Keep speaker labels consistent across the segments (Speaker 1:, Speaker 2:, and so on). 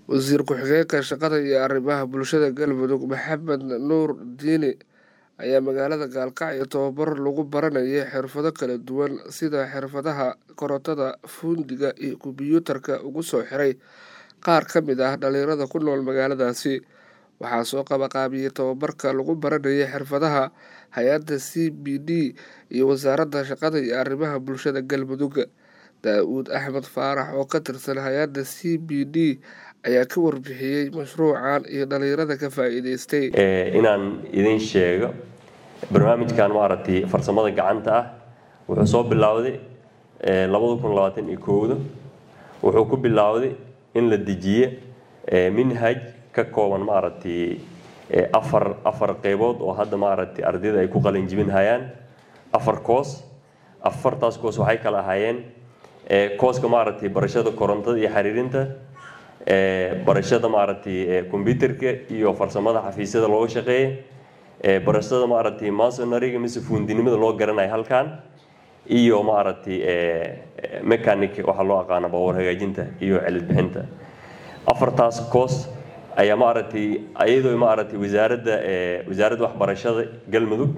Speaker 1: wasiir ku-xigeenka shaqada iyo arrimaha bulshada galmudug maxamed nuur diini ayaa magaalada gaalkacyo tababar lagu baranayay xirfado kala duwan sida xirfadaha korontada fuundiga iyo kombiyuutarka ugu soo xiray qaar ka mid ah dhalinyarada ku nool magaaladaasi waxaa soo qabaqaabiyey tababarka lagu baranayay xirfadaha hay-adda c b d iyo wasaaradda shaqada iyo arrimaha bulshada galmudug daa-uud axmed faarax oo ka tirsan hay-adda c b d ayaa ka warbixiyey mashruucan iyo dhalinyarada ka faa-iideystay
Speaker 2: inaan idin sheego barnaamijkan maaragtay farsamada gacanta ah wuxuu soo bilowday labada kun labaatan iyo kowda wuxuu ku bilowday in la dejiye minhaj ka kooban maaragtay afar afar qeybood oo hadda maaragtay ardayda ay ku qalin jibin hayaan afar koos afartaas koos waxay kala ahaayeen kooska maaragtay barashada korontada iyo xiriirinta barashada maaragtay combyuterka iyo farsamada xafiisyada looga shaqeeya barashada maaragtay masonariga mise fuundinimada loo garanayo halkan iyo maaragtay mechanic waxaa loo aqaana baabuur hagaajinta iyo celid bixinta afartaas koos ayaa maaragtay iyadoo maaragtay wasaaradda wasaaradda waxbarashada galmudug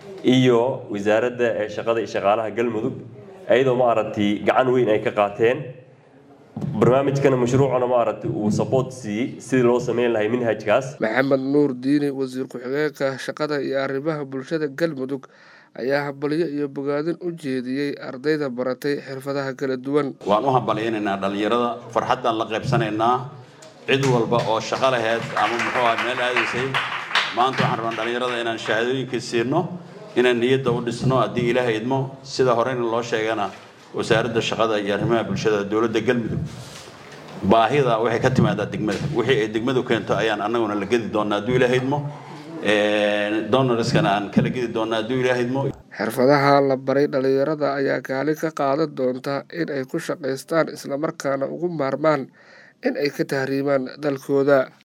Speaker 2: iyo wasaaradda shaqada iyo shaqaalaha galmudug iyadoo maaragtay gacan weyn ay ka qaateen barnaamijkana mashruucana maaragtay uu support siiyey sidii loo sameyn lahay minhajkaas
Speaker 1: maxamed nuur diini wasiir ku-xigeenka shaqada iyo arrimaha bulshada galmudug ayaa hambalyo iyo bogaadin u jeediyey ardayda baratay xirfadaha kala duwan
Speaker 3: waan u hambalyaynaynaa dhallinyarada farxaddaan la qaybsanaynaa cid walba oo shaqo laheyd ama muxuu aha meel aadaysay maanta waxaan rabaa dhallinyarada inaan shahaadooyinka siino inaan niyadda u dhisno haddii ilaaha idmo sida horeyna loo sheegana wasaaradda shaqada iyo arrimaha bulshada dowladda galmudug baahida waxay ka timaadaa degmada wixii ay degmadu keento ayaan annaguna la gedi doonaa hadduu ilaaha idmo donorskana aan kala gedi doonaa hadduu ilaaha idmo
Speaker 1: xirfadaha la baray dhalinyarada ayaa kaalin ka qaadan doonta in ay ku shaqaystaan islamarkaana ugu maarmaan in ay ka tahriimaan dalkooda